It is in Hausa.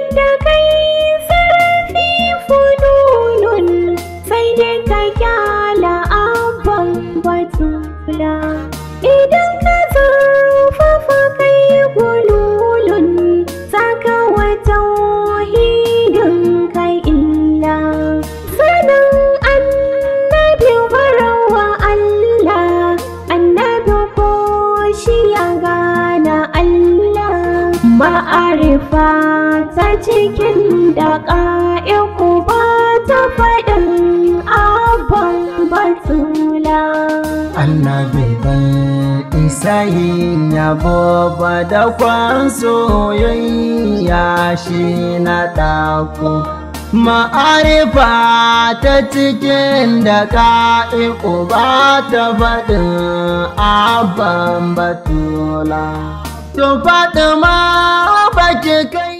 da kai sarfi fununun sai dai ka kyala abban batula idan ka zurfafa kai gululun saka wata wahidin ka illa sanin annabi barawa Allah annabi ko shi ya gana Allah ma'arifa ta cikin da ƙa'iku ba ta faɗin abban batula annabi ban isa yin yabo ba da kwan soyayya shi na ɗako ma'arifa ta cikin da ka'iku ba ta faɗin abban batula to faɗi ma baki kai